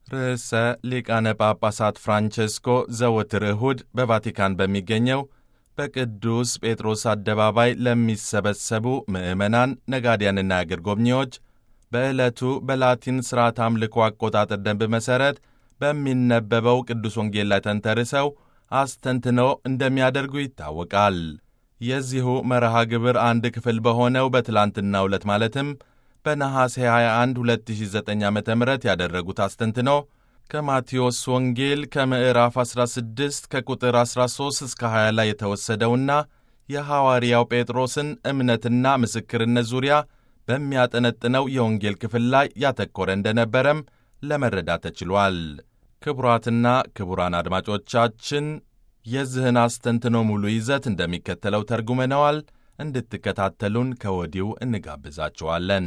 ርዕሰ ሊቃነ ጳጳሳት ፍራንቼስኮ ዘወትር እሁድ በቫቲካን በሚገኘው በቅዱስ ጴጥሮስ አደባባይ ለሚሰበሰቡ ምዕመናን፣ ነጋዴያንና አገር ጎብኚዎች በዕለቱ በላቲን ሥርዓት አምልኮ አቆጣጠር ደንብ መሠረት በሚነበበው ቅዱስ ወንጌል ላይ ተንተርሰው አስተንትኖ እንደሚያደርጉ ይታወቃል። የዚሁ መርሃ ግብር አንድ ክፍል በሆነው በትላንትናው ዕለት ማለትም በነሐሴ 21 2009 ዓ ም ያደረጉት አስተንትኖ ከማቴዎስ ወንጌል ከምዕራፍ 16 ከቁጥር 13 እስከ 20 ላይ የተወሰደውና የሐዋርያው ጴጥሮስን እምነትና ምስክርነት ዙሪያ በሚያጠነጥነው የወንጌል ክፍል ላይ ያተኮረ እንደነበረም ለመረዳት ተችሏል። ክቡራትና ክቡራን አድማጮቻችን የዚህን አስተንትኖ ሙሉ ይዘት እንደሚከተለው ተርጉመነዋል። እንድትከታተሉን ከወዲሁ እንጋብዛችኋለን።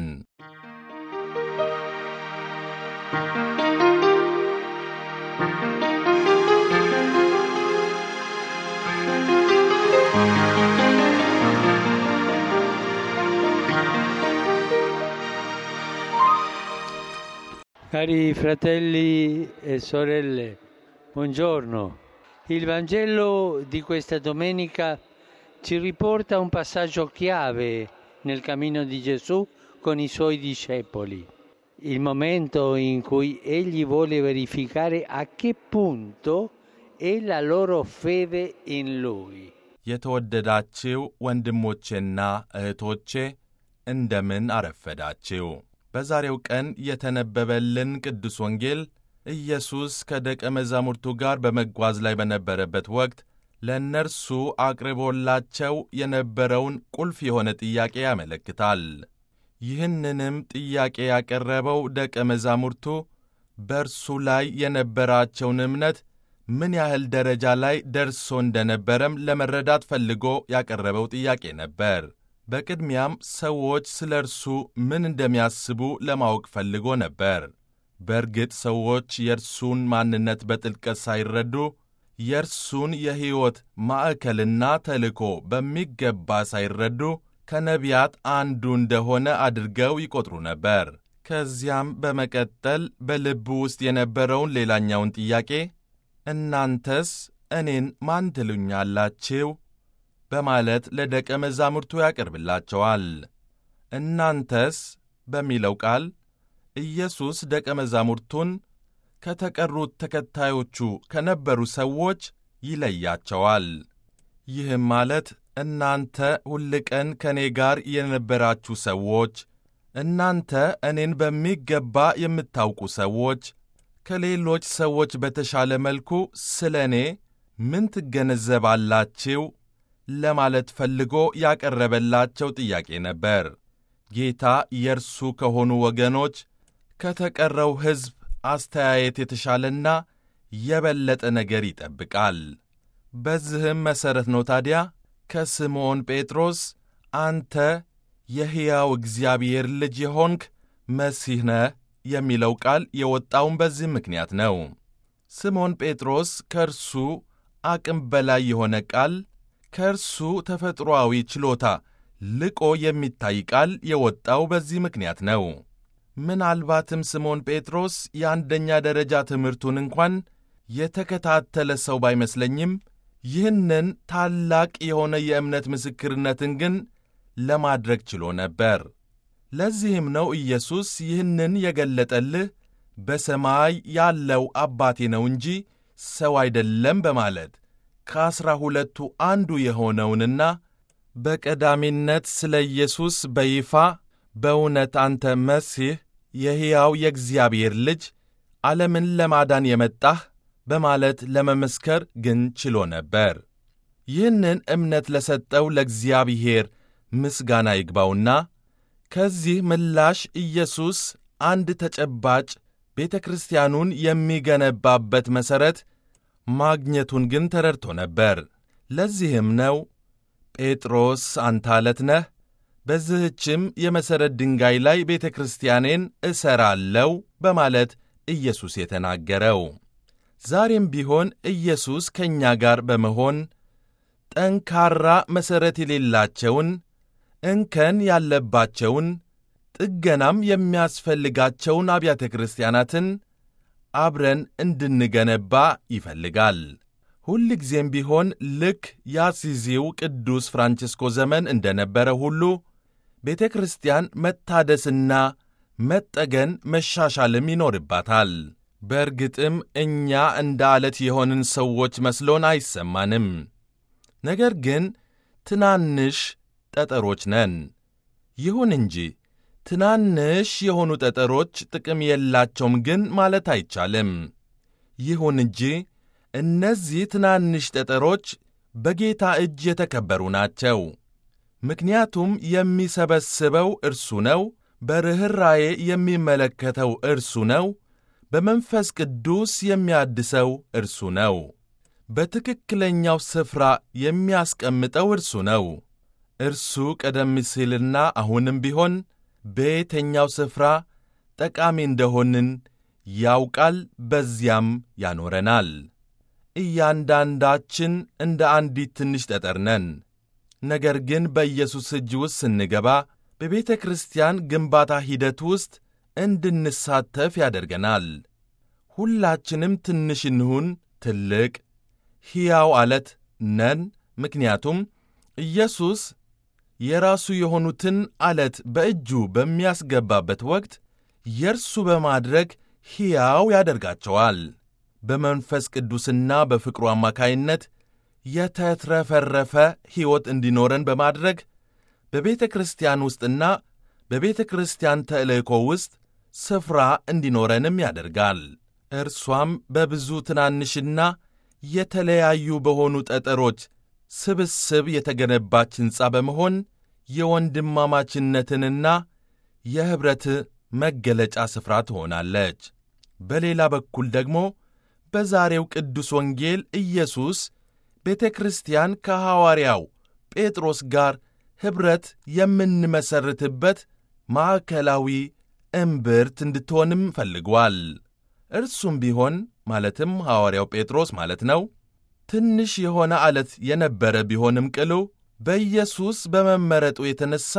Cari fratelli e sorelle, buongiorno. Il Vangelo di questa domenica ci riporta un passaggio chiave nel cammino di Gesù con i suoi discepoli, il momento in cui egli vuole verificare a che punto è la loro fede in lui. የተወደዳችው ወንድሞቼና እህቶቼ እንደምን አረፈዳችው። በዛሬው ቀን የተነበበልን ቅዱስ ወንጌል ኢየሱስ ከደቀ መዛሙርቱ ጋር በመጓዝ ላይ በነበረበት ወቅት ለእነርሱ አቅርቦላቸው የነበረውን ቁልፍ የሆነ ጥያቄ ያመለክታል። ይህንንም ጥያቄ ያቀረበው ደቀ መዛሙርቱ በእርሱ ላይ የነበራቸውን እምነት ምን ያህል ደረጃ ላይ ደርሶ እንደነበረም ለመረዳት ፈልጎ ያቀረበው ጥያቄ ነበር። በቅድሚያም ሰዎች ስለ እርሱ ምን እንደሚያስቡ ለማወቅ ፈልጎ ነበር። በእርግጥ ሰዎች የእርሱን ማንነት በጥልቀት ሳይረዱ የእርሱን የሕይወት ማዕከልና ተልእኮ በሚገባ ሳይረዱ ከነቢያት አንዱ እንደሆነ አድርገው ይቆጥሩ ነበር። ከዚያም በመቀጠል በልቡ ውስጥ የነበረውን ሌላኛውን ጥያቄ እናንተስ እኔን ማን ትሉኛላችሁ? በማለት ለደቀ መዛሙርቱ ያቀርብላቸዋል። እናንተስ በሚለው ቃል ኢየሱስ ደቀ መዛሙርቱን ከተቀሩት ተከታዮቹ ከነበሩ ሰዎች ይለያቸዋል። ይህም ማለት እናንተ ሁልቀን ከእኔ ጋር የነበራችሁ ሰዎች፣ እናንተ እኔን በሚገባ የምታውቁ ሰዎች ከሌሎች ሰዎች በተሻለ መልኩ ስለ እኔ ምን ትገነዘባላችሁ ለማለት ፈልጎ ያቀረበላቸው ጥያቄ ነበር። ጌታ የእርሱ ከሆኑ ወገኖች ከተቀረው ሕዝብ አስተያየት የተሻለና የበለጠ ነገር ይጠብቃል። በዚህም መሠረት ነው ታዲያ ከስምዖን ጴጥሮስ አንተ የሕያው እግዚአብሔር ልጅ የሆንክ መሲህ ነህ የሚለው ቃል የወጣውን በዚህ ምክንያት ነው። ስምዖን ጴጥሮስ ከእርሱ አቅም በላይ የሆነ ቃል ከእርሱ ተፈጥሮአዊ ችሎታ ልቆ የሚታይ ቃል የወጣው በዚህ ምክንያት ነው። ምናልባትም ስምዖን ጴጥሮስ የአንደኛ ደረጃ ትምህርቱን እንኳን የተከታተለ ሰው ባይመስለኝም ይህንን ታላቅ የሆነ የእምነት ምስክርነትን ግን ለማድረግ ችሎ ነበር። ለዚህም ነው ኢየሱስ ይህንን የገለጠልህ በሰማይ ያለው አባቴ ነው እንጂ ሰው አይደለም በማለት ከዐሥራ ሁለቱ አንዱ የሆነውንና በቀዳሚነት ስለ ኢየሱስ በይፋ በእውነት አንተ መሲህ የሕያው የእግዚአብሔር ልጅ ዓለምን ለማዳን የመጣህ በማለት ለመመስከር ግን ችሎ ነበር። ይህንን እምነት ለሰጠው ለእግዚአብሔር ምስጋና ይግባውና ከዚህ ምላሽ ኢየሱስ አንድ ተጨባጭ ቤተ ክርስቲያኑን የሚገነባበት መሠረት ማግኘቱን ግን ተረድቶ ነበር። ለዚህም ነው ጴጥሮስ አንተ ዓለት ነህ፣ በዚህችም የመሠረት ድንጋይ ላይ ቤተ ክርስቲያኔን እሠራለሁ በማለት ኢየሱስ የተናገረው። ዛሬም ቢሆን ኢየሱስ ከእኛ ጋር በመሆን ጠንካራ መሠረት የሌላቸውን እንከን ያለባቸውን ጥገናም የሚያስፈልጋቸውን አብያተ ክርስቲያናትን አብረን እንድንገነባ ይፈልጋል። ሁል ጊዜም ቢሆን ልክ የአሲዚው ቅዱስ ፍራንቺስኮ ዘመን እንደነበረ ሁሉ ቤተ ክርስቲያን መታደስና መጠገን መሻሻልም ይኖርባታል። በእርግጥም እኛ እንደ ዓለት የሆንን ሰዎች መስሎን አይሰማንም። ነገር ግን ትናንሽ ጠጠሮች ነን። ይሁን እንጂ ትናንሽ የሆኑ ጠጠሮች ጥቅም የላቸውም ግን ማለት አይቻልም። ይሁን እንጂ እነዚህ ትናንሽ ጠጠሮች በጌታ እጅ የተከበሩ ናቸው። ምክንያቱም የሚሰበስበው እርሱ ነው፣ በርኅራዬ የሚመለከተው እርሱ ነው፣ በመንፈስ ቅዱስ የሚያድሰው እርሱ ነው፣ በትክክለኛው ስፍራ የሚያስቀምጠው እርሱ ነው። እርሱ ቀደም ሲልና አሁንም ቢሆን በየትኛው ስፍራ ጠቃሚ እንደሆንን ያውቃል፣ በዚያም ያኖረናል። እያንዳንዳችን እንደ አንዲት ትንሽ ጠጠር ነን። ነገር ግን በኢየሱስ እጅ ውስጥ ስንገባ በቤተ ክርስቲያን ግንባታ ሂደት ውስጥ እንድንሳተፍ ያደርገናል። ሁላችንም ትንሽ እንሁን ትልቅ ሕያው ዓለት ነን። ምክንያቱም ኢየሱስ የራሱ የሆኑትን ዓለት በእጁ በሚያስገባበት ወቅት የእርሱ በማድረግ ሕያው ያደርጋቸዋል። በመንፈስ ቅዱስና በፍቅሩ አማካይነት የተትረፈረፈ ሕይወት እንዲኖረን በማድረግ በቤተ ክርስቲያን ውስጥና በቤተ ክርስቲያን ተልእኮ ውስጥ ስፍራ እንዲኖረንም ያደርጋል። እርሷም በብዙ ትናንሽና የተለያዩ በሆኑ ጠጠሮች ስብስብ የተገነባች ሕንፃ በመሆን የወንድማማችነትንና የኅብረት መገለጫ ስፍራ ትሆናለች። በሌላ በኩል ደግሞ በዛሬው ቅዱስ ወንጌል ኢየሱስ ቤተ ክርስቲያን ከሐዋርያው ጴጥሮስ ጋር ኅብረት የምንመሠርትበት ማዕከላዊ እምብርት እንድትሆንም ፈልጓል። እርሱም ቢሆን ማለትም ሐዋርያው ጴጥሮስ ማለት ነው ትንሽ የሆነ ዓለት የነበረ ቢሆንም ቅሉ በኢየሱስ በመመረጡ የተነሣ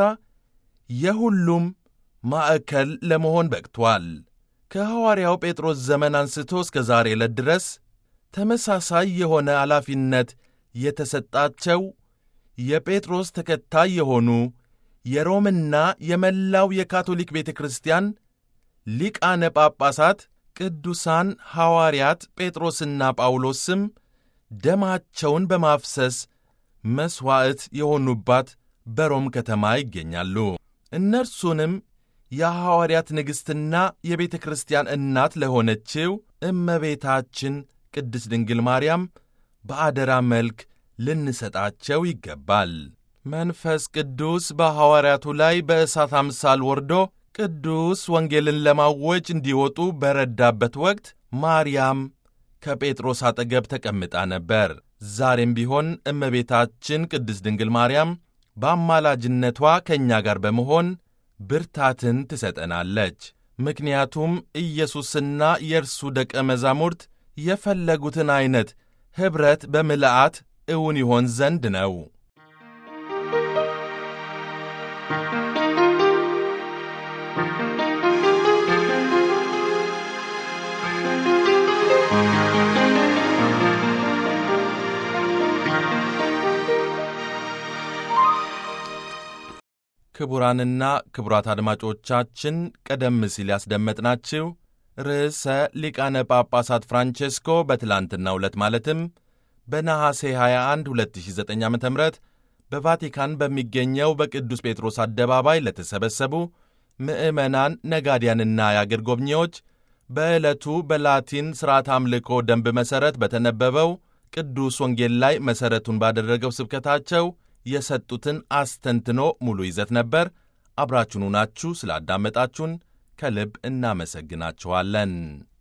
የሁሉም ማዕከል ለመሆን በቅቷል። ከሐዋርያው ጴጥሮስ ዘመን አንስቶ እስከ ዛሬ ዕለት ድረስ ተመሳሳይ የሆነ ኃላፊነት የተሰጣቸው የጴጥሮስ ተከታይ የሆኑ የሮምና የመላው የካቶሊክ ቤተ ክርስቲያን ሊቃነ ጳጳሳት ቅዱሳን ሐዋርያት ጴጥሮስና ጳውሎስም ደማቸውን በማፍሰስ መሥዋዕት የሆኑባት በሮም ከተማ ይገኛሉ። እነርሱንም የሐዋርያት ንግሥትና የቤተ ክርስቲያን እናት ለሆነችው እመቤታችን ቅድስት ድንግል ማርያም በአደራ መልክ ልንሰጣቸው ይገባል። መንፈስ ቅዱስ በሐዋርያቱ ላይ በእሳት አምሳል ወርዶ ቅዱስ ወንጌልን ለማወጅ እንዲወጡ በረዳበት ወቅት ማርያም ከጴጥሮስ አጠገብ ተቀምጣ ነበር። ዛሬም ቢሆን እመቤታችን ቅድስት ድንግል ማርያም በአማላጅነቷ ከእኛ ጋር በመሆን ብርታትን ትሰጠናለች። ምክንያቱም ኢየሱስና የእርሱ ደቀ መዛሙርት የፈለጉትን ዐይነት ኅብረት በምልአት እውን ይሆን ዘንድ ነው። ክቡራንና ክቡራት አድማጮቻችን ቀደም ሲል ያስደመጥናችሁ ርዕሰ ሊቃነ ጳጳሳት ፍራንቼስኮ በትላንትናው ዕለት ማለትም በነሐሴ 21 2009 ዓ ም በቫቲካን በሚገኘው በቅዱስ ጴጥሮስ አደባባይ ለተሰበሰቡ ምዕመናን፣ ነጋዲያንና የአገር ጎብኚዎች በዕለቱ በላቲን ሥርዓት አምልኮ ደንብ መሠረት በተነበበው ቅዱስ ወንጌል ላይ መሠረቱን ባደረገው ስብከታቸው የሰጡትን አስተንትኖ ሙሉ ይዘት ነበር። አብራችሁን ናችሁ ስላዳመጣችሁን ከልብ እናመሰግናችኋለን።